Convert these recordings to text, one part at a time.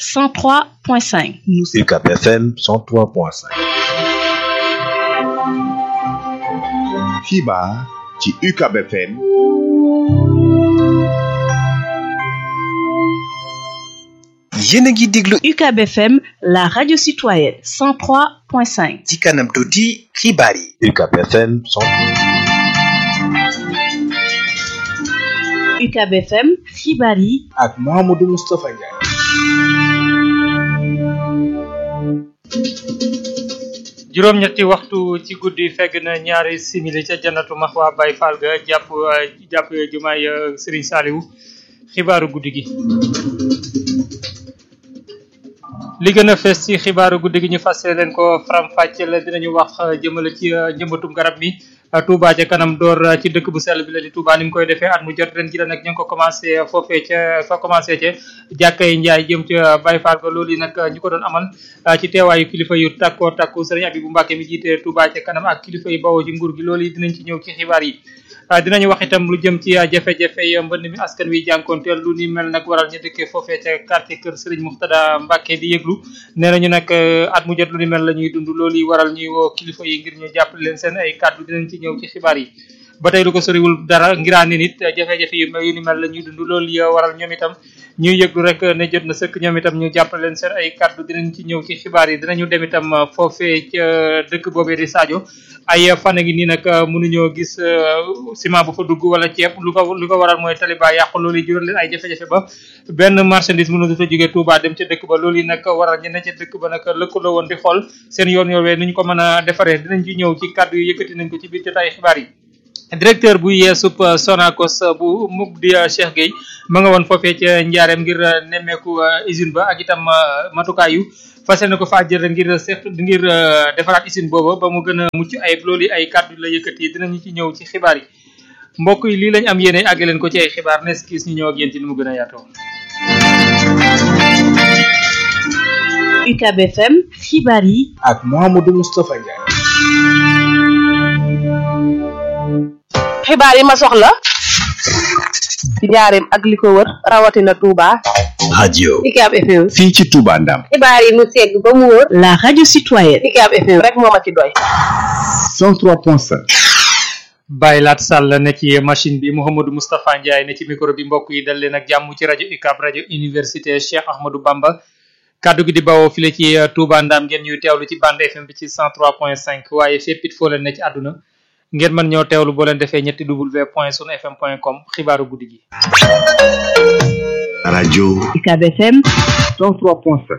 103.5 nous UCAP FM 103.5 xibaar ci UCAB FM yéen a ngi déglu UCAB FM la radio citoyenne 103.5 ci kanam tuuti xibaar yi UCAP FM 100 UCAB FM xibaar yi ak Mouhamadou Moustapha Ndiaye juróom-ñetti waxtu ci guddi fegg na ñaari simili ca jannatu maxwa bay fall ga jàpp jàpp jumaay Serigne Saliou xibaaru guddi gi li gën a fees ci xibaaru guddi gi ñu fas leen ko faram-fàcce la dinañu wax jëmale ci njëmbatum garab mi Touba ca kanam door ci dëkk bu sell bi la di Touba ni mu koy defee at mu jot ren ji la nag ñu ngi ko commencé foofee ca fa commencé ca jàkkay njaay jëm ca Baye Fall ga loolu yi nag ñu ko doon amal ci teewaayu kilifa yu takkoo takku sëriñ Abibu Mbàkke mi jiite Touba ca kanam ak kilifa yu bawoo ci nguur gi loolu yi dinañ ci ñëw ci xibaar yi dinañu wax itam lu jëm ci jafe-jafe yi mbënd mi askan wi jànkoonteel lu ni mel nag waral ñu dëkkee foofee ca quartier kër Serigne Muxtada Mbàkke di yëglu nee nañu nag at mu jot lu ni mel la ñuy dund loolu yi waral ñuy woo kilifa yi ngir ñu jàppale leen seen ay kàddu dinañ ci ñëw ci xibaar yi ba tey lu ko soriwul dara ngiraane nit jafe-jafe yu yu ni mel la ñuy dund loolu yi waral ñoom itam ñuy yëglu rek ne jot na sëkk ñoom itam ñu jàppale leen seen ay kàddu dinañ ci ñëw ci xibaar yi dinañu dem itam foofee ca dëkk boobee di Sadio ay fan a ngi nii nag mënuñoo gis ciment bu fa dugg wala ceeb lu ko lu ko waral mooy taliba yàqu loolu yi jural leen ay jafe-jafe ba benn marchandise mënu fa jógee Touba dem ca dëkk ba loolu yi nag waral ñu ne ca dëkk ba nag lëkkaloo woon di xool seen yoon yoowee ni ñu ko mën a defaree dinañ ci ñëw ci kàddu yi yëkkati nañ ko ci biir jotaay xibaar yi directeur bu yeesub Sonacos bu mu di Cheikh Gueye ma nga woon foofee ca njaareem ngir nemmeeku usine ba ak itam matukaay yu fas yéene ko faa jël ngir seet ngir defaraat usine booba ba mu gën a mucc ayib loolu ay kàddu la yëkkati dinañu ci ñëw ci xibaar yi mbokk yi lii lañ am yéene àgg leen ko ci ay xibaar nes kiis ñu ñëw ak yéen ci ni mu gën a yaatoo UCAB FM xibaar yi ak Mouhamadou Moustapha Ndiaye xibaar yi ma soxla ci njaareem ak li ko wër rawatina Touba. radio UCAB FM. fii ci Touba Ndam xibaar yi mu segg ba mu wër. la radio citoyenne UCAB FM rek moo ma ci doy. 103.5 Baye Laat Sall ne ci machine bi Mouhamadou Moustapha Ndiaye ne ci micro bi mbokk yi dal leen ak jàmm ci rajo UCAB rajo université Cheikh Ahmadou Bamba kaddu gi di bawoo file ci Touba Ndam ngeen ñuy teewlu ci bande FM bi ci 103.5 waaye fépp it foo leen ne ci àdduna ngeen mën ñoo teewlu boo leen defee ñetti w point sunu fm point com xibaaru guddi gi. rajo UCAB FM 103.5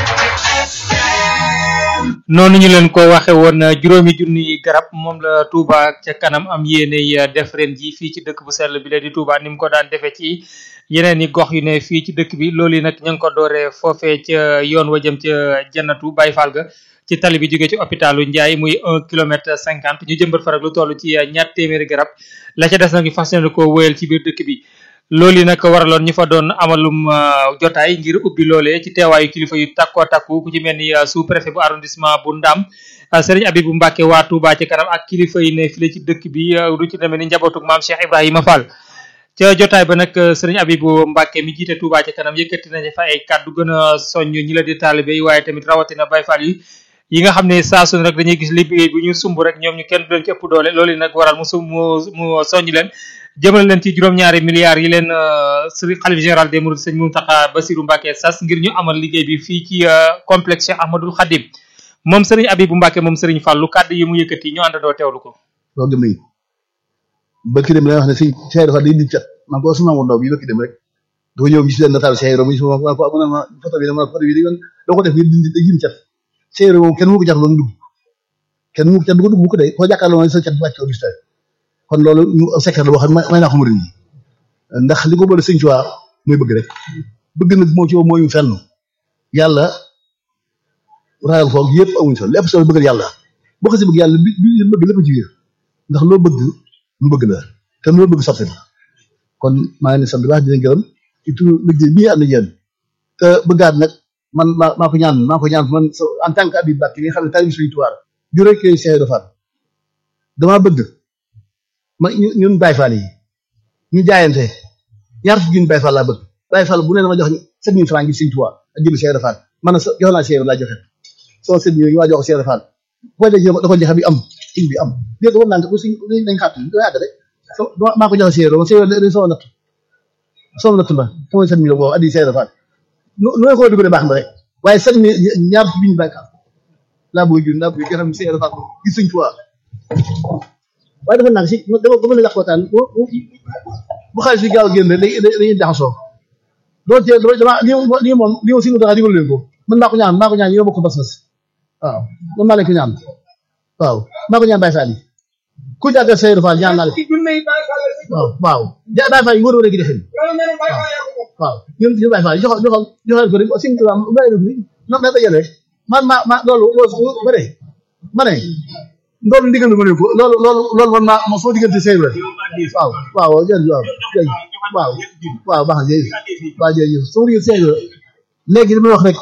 noonu ñu leen ko waxe woon juróomi junni garab moom la Touba ca kanam am yéene def ren ji fii ci dëkk bu sell bi la di Touba ni mu ko daan defee ci yeneen i gox yu ne fii ci dëkk bi loolu yi nag ñu ngi ko dooree foofee ca yoon wa jëm ca jannatu Baye Fall ga ci tali bi jógee ci hôpitalu Ndiaye muy un kilomètre cinquante ñu jëmbat fa rek lu toll ci ñaar téeméeri garab la ca des nag ñu fas yéene ko wéyal ci biir dëkk bi loolu yi nag waraloon ñu fa doon amalum jotaay ngir ubbi loolee ci teewaayu kilifa yu takkoo takku ku ci mel ni sous préfet bu arrondissement bu Ndam Serigne Abibou Mbacke waa Touba ci kanam ak kilifa yi ne file ci dëkk bi lu ci demee ni njabootug maam Cheikh Ibrahima Fall ca jotaay ba nag Serigne Abibou Mbacke mi jiite Touba ci kanam yëkkati nañu fa ay kàddu gën a soññ ñi la di taalibe yi waaye tamit rawatina Baye Fall yi yi nga xam ne saa su ne rek dañuy gis liggéey bu ñu sumb rek ñoom ñu kenn du leen ci ëpp doole loolu nag waral mu sum mu mu soññ leen jëmale leen ci juróom-ñaari milliards yi leen sëriñ xalif général des mourides sëñ Mountakha Bassirou Mbacké sas ngir ñu amal liggéey bi fii ci complexe Cheikh Ahmadoul Khadim moom sëriñ Abibou Mbacké moom sëriñ Fallou kàddu yi mu yëkkati ñu àndandoo teewlu ko loolu dem nañu bëkki dem la wax ne si Cheikh dafa day nit cat man ko suma mo ndaw bi bëkki dem rek dafa ñëw gis leen nataal Cheikh Ibra mu suma ma ko ma photo bi dama photo bi di doo ko def ngir dindi day cat Cheikh Ibra moom kenn mu ko cat loolu dugg kenn mu ko cat du ko dugg bu ko dee koo jàkkaarloo sa cat wàcc ko gis kon loolu ñu secret la boo xam ne may naa ko murid yi ndax li ko boole sëñ Tuubaa mooy bëgg rek bëgg nag moo ci mooy fenn yàlla ragal foog yëpp amuñ solo lépp solo bëggal yàlla boo ko si bëgg yàlla bi bi bëgg lépp ci biir ndax loo bëgg lu bëgg la te loo bëgg sotti la kon maa ngi leen sant bu baax di leen gërëm ci turu liggéey bii am na yéen te bëggaat nag man maa maa ko ñaan maa ko ñaan man en tant que Habib Bakk nga xam ne taalibe Sëñ Tuubaa ju rek Cheikh Ibra Fall damaa bëgg ma ñun Baye Fall yi ñu jaayante ñaar fukki junni Baye Fall laa bëgg Baye Fall bu ne dama jox sept mille francs ngir Sëñ Tuubaa ak jënd Cheikh Rafal man sa jox naa Cheikh laa joxe soo sëñ bi waa jox ko Cheikh Rafal boo dee da ko joxe bi am sëñ bi am léegi war naa ko suñ dañ xaat do yàgg rek so maa ko joxe Cheikh ma Cheikh sama natt sama natt ma sama sëñ bi la boo addi Cheikh Rafal nu nu ko dugalee baax na rek waaye sëñ bi ñaar ci biñ bàyyi laa bëgg jur laa bëgg nga xam ne Cheikh Rafal gis suñ fois waaye dafa nag si dama dama la yàq waxtaan bu xaalis bi gaaw a génn rek dañuy jaxasoo loolu tey dama lii lii moom lii aussi mu tax a digal leen ko man maa ko ñaan maa ko ñaan yow bokk bas-bas waaw man maa leen ko ñaan waaw maa ko ñaan Baye Fall yi ku jàggal Seydou Fall ñaan naa leen waaw waaw ja Baye Fall yi wër wër gi defee waaw ñun ñun Baye Fall yi joxal joxal joxal ko rek aussi mu tubaab mu bàyyi na ko ni non da dajale rek man ma ma loolu loolu ba ne ma ne loolu ndigal lu ma ne ko loolu loolu loolu man maa ma soo diggante Seydou rek waaw waaw jërëjëf waaw jërëjëf waaw waaw baax na jërëjëf waaw jërëjëf soo diggante Seydou léegi li may wax rek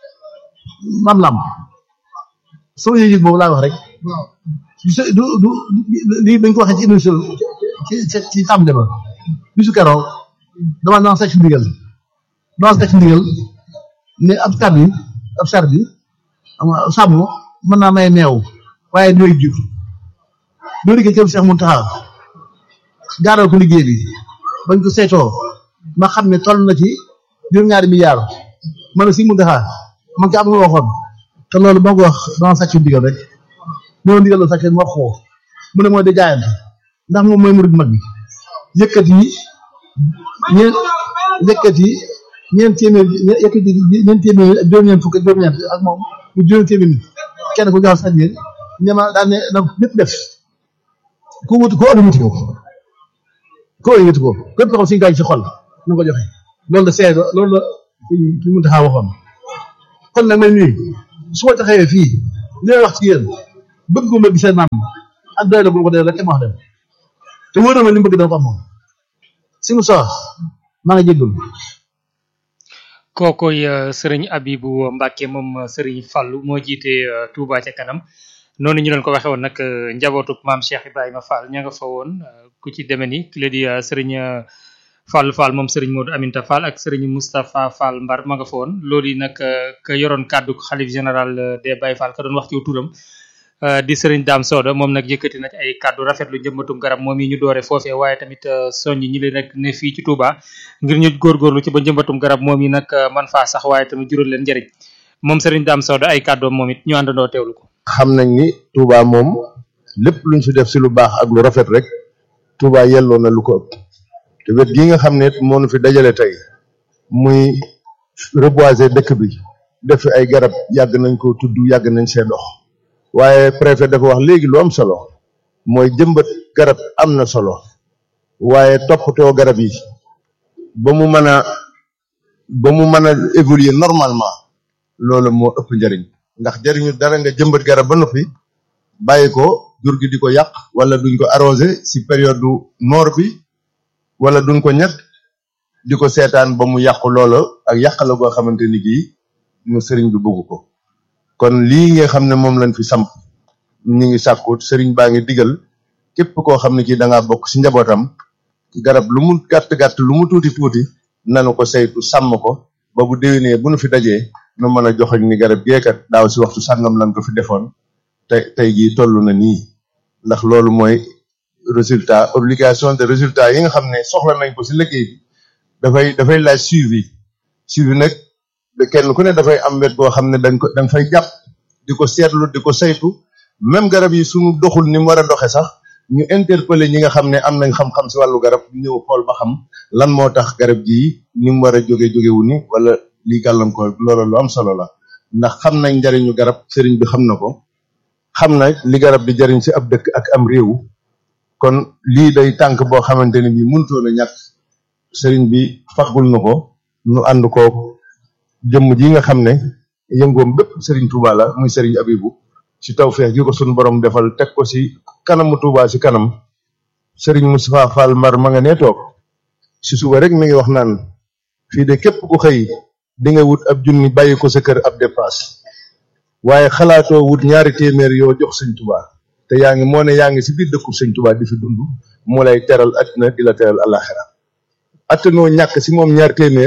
mam lam soo yëg boobu laa wax rek du du lii dañ ko waxee ci émission ci ci ci tàmbali ba bisu keroog dama naan sàcc ndigal dama sàcc ndigal ne ab tar bi ab sar bi sàmm mën naa may meew waaye ñooy jur ñoo liggéey kër Cheikh Mountakha gaaral ko liggéey bi bañ ko seetoo ma xam ne toll na ci juróom-ñaari milliards ma ne si Mountakha man ka am nga waxoon te loolu moo ko wax dama sàcc ndigal rek ñoo ndigal la sàcc ma wax ko mu ne mooy di jaayante ndax moom mooy murid mag bi yëkkati ñeen yëkkati ñeent téeméer yëkkati ñeent téeméer ak juróom-ñeent fukk ak juróom-ñeent ak moom mu juróom téeméer nit kenn ku jox sañ bi ne ma daan ne na lépp def ku wut ko ëllëg wuti ko ko ëllëg wuti ko képp koo xam suñu gaañ ci xol na ko joxe loolu la seede loolu la fi mu taxaw waxoon kon nag man nii su ma taxawee fii li may wax ci yéen bëgg ma gisee maam ak doy la bu ko dee rek ma wax dem te wóor na ma li mu bëgg dana ko am moom si mu sox maa ngi jégalu kookoy sëriñ Abibu Mbacke moom sëriñ Fallou moo jiite Touba ca kanam noonu ñu leen ko waxee woon nag njabootu maam Cheikh Ibrahima Fall ña nga fa woon ku ci demee ni ki la di sëriñ Fall Fall moom sëriñ Modou Aminta Fall ak sëriñ Moustapha Fall Mbar ma nga fa woon loolu yi nag ka yoroon kàddu xalif général des Baye Fall ka doon wax ci turam di sëriñ Dame Soda moom nag yëkkati na ci ay kàddu rafetlu njëmbatum garab moom yi ñu doore foofee waaye tamit soññ ñi leen nag ne fii ci Touba ngir ñu góorgóorlu ci ba njëmbatum garab moom yi nag man faa sax waaye tamit jural leen njëriñ moom sëriñ Dame Soda ay kàddoom moom it ñu àndandoo teewlu ko. xam nañ ni Touba moom lépp luñ fi def si lu baax ak lu rafet rek Touba yelloo na lu ko ëpp te wet gi nga xam ne moo nu fi dajale tey muy reboiser dëkk bi def fi ay garab yàgg nañ ko tudd yàgg nañ see dox waaye préfet dafa wax léegi lu am solo mooy jëmbat garab am na solo waaye toppatoo garab yi ba mu mën a ba mu mën a évoluer normalement loolu moo ëpp njëriñ ndax jëriñu dara nga jëmbat garab ba noppi bàyyi ko jur gi di ko yàq wala duñ ko arrosé si période du noor bi wala duñ ko ñett di ko seetaan ba mu yàqu loola ak yàq la goo xamante ni gii ñu sëriñ bi bëgg ko kon lii nga xam ne moom lañ fi samp ñu ngi sàkkut sëriñ baa ngi digal képp koo xam ne kii da ngaa bokk si njabootam garab lu mu gàtt gàtt lu mu tuuti tuuti nanu ko saytu sàmm ko ba bu déwénee bu nu fi dajee nu mën a joxoñ ni garab geekat daaw si waxtu sàngam lañ ko fi defoon tey tey jii toll na nii ndax loolu mooy résultat obligation de résultat yi nga xam ne soxla nañ ko si liggéey bi dafay dafay laaj suivi suivi nag de kenn ku ne dafay am wet boo xam ne dañ ko dañ fay jàpp di ko seetlu di ko saytu même garab yi suñu doxul ni mu war a doxe sax ñu interpeller ñi nga xam ne am nañ xam-xam si wàllu garab ñëw xool ba xam lan moo tax garab gii ni mu war a jóge jógewu ni wala lii gàllankoor loolu lu am solo la ndax xam nañ njariñu garab sëriñ bi xam na ko xam na li garab di jariñ si ab dëkk ak am réew kon lii day tànk boo xamante ne bii mënutoon a ñàkk sëriñ bi faggul na ko nu ànd ko jëmm ji nga xam ne yëngoom bépp sëriñ Touba la muy sëriñ Abibu ci tawfeex gi ko sunu borom defal teg ko si kanamu Touba si kanam sëriñ Moustapha Fall Mbar ma nga nee toog si suba rek mi ngi wax naan fii de képp ku xëy di nga wut ab junni bàyyi ko sa kër ab dépasse waaye xalaatoo wut ñaari téeméer yoo jox sëñ Touba te yaa ngi moo ne yaa ngi si biir dëkku sëñ Touba di fi dund mu lay teral àddina di la teral alaxira attanoo ñàkk si moom ñaar téeméer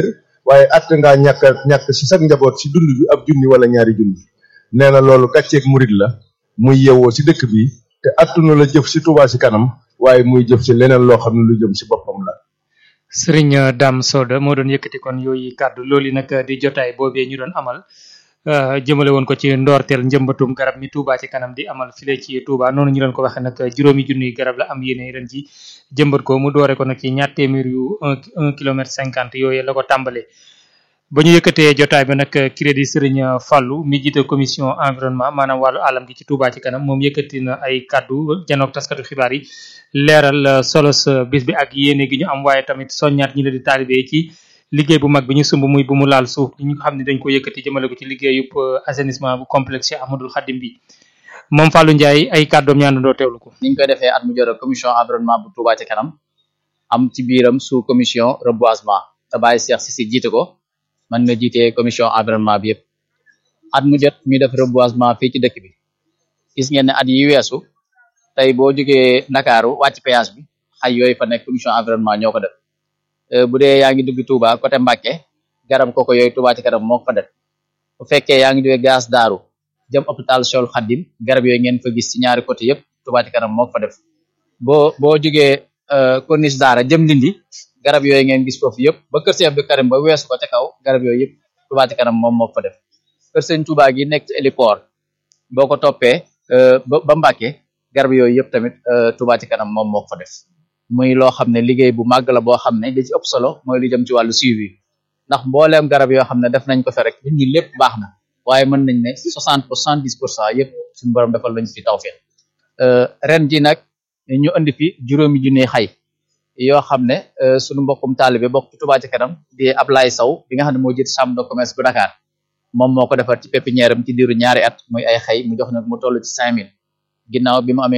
waaye atte ngaa ñàkk a ñàkk si sax njaboot si dund bi ab junni wala ñaari junni nee na loolu gàcceeg murit la muy yewoo si dëkk bi te attunu la jëf si Touba si kanam waaye muy jëf si leneen loo xam ne lu jëm si boppam la Serigne Dame Soda moo doon yëkkati kon yooyu kàddu loolu yi nag di jotaay boobee ñu doon amal uh, jëmale woon ko ci ndoorteel njëmbatum garab mi Touba ci kanam di amal file ci Touba noonu ñu doon ko waxee nag juróomi junniy garab la am yéene ren ji jëmbat ko mu doore ko nag ci ñaar téeméer yu un un kilomètre cinquante yooyu la ko tàmbalee ba ñu yëkkatee jotaay bi nag crédit Serigne Fallou mi jiite commission environnement maanaam wàllu alam gi ci Touba ci kanam moom yëkkati na ay kàddu janook taskatu xibaar yi leeral solos bis bi ak yéene gi ñu am waaye tamit soññaat ñi la di taalibe ci liggéey bu mag bi ñu sumb muy bu mu laal suuf ñi nga xam ne dañ ko yëkkati jëmale ko ci liggéeyub assainissement bu complexe Ahmadul Khadim bi moom Fallou Ndiaye ay kàddoom ñaandandoo teewlu ko niñ koy defee at mu jot commission environnement bu Touba ci kanam am ci biiram sous commission reboisement te bàyyi Cheikh Cissé jiite ko man nga jiite commission environnement bi yëpp at mu jot ñu def reboisement fii ci dëkk bi gis ngeen ne at yi weesu tey boo jógee Ndakaaru wàcc péage bi xay yooyu fa nekk commission environnement ñoo ko def bu dee yaa ngi dugg Touba côté Mbacké garab koko yooyu Touba ci kanam moo ko fa def bu fekkee yaa ngi jógee gaz daaru jëm hôpital Cheikhoul Khadim garab yooyu ngeen fa gis ci ñaari côté yëpp Touba ci kanam moo ko fa def boo boo jógee corniche daara jëm Ndindi garab yooyu ngeen gis foofu yëpp ba kër Cheikh Abdou Karim ba weesu ko ca kaw garab yooyu yëpp Touba ci kanam moom moo ko fa def kër Sëñ Touba gi nekk ci héliport boo ko toppee ba ba Mbacké garab yooyu yëpp tamit Touba ci kanam moom moo ko fa def muy loo xam ne liggéey bu màgg la boo xam ne li ci ëpp solo mooy lu jëm ci wàllu suivi ndax mbooleem garab yoo xam ne def nañ ko fa rek nit ñi lépp baax na waaye mën nañ ne soixante pour cent dix pour cent yëpp suñu borom defal lañ fi tawfeex ren ji nag ñu indi fi juróomi junni xay yoo xam ne suñu mbokkum taalibe bokk ci Touba ci kanam di Ablaye Sow bi nga xam ne moo jiite chambre de commerce bu Dakar moom moo ko defar ci pépinière am ci diiru ñaari at muy ay xay mu jox nag mu toll ci cinq mille ginnaaw bi mu amee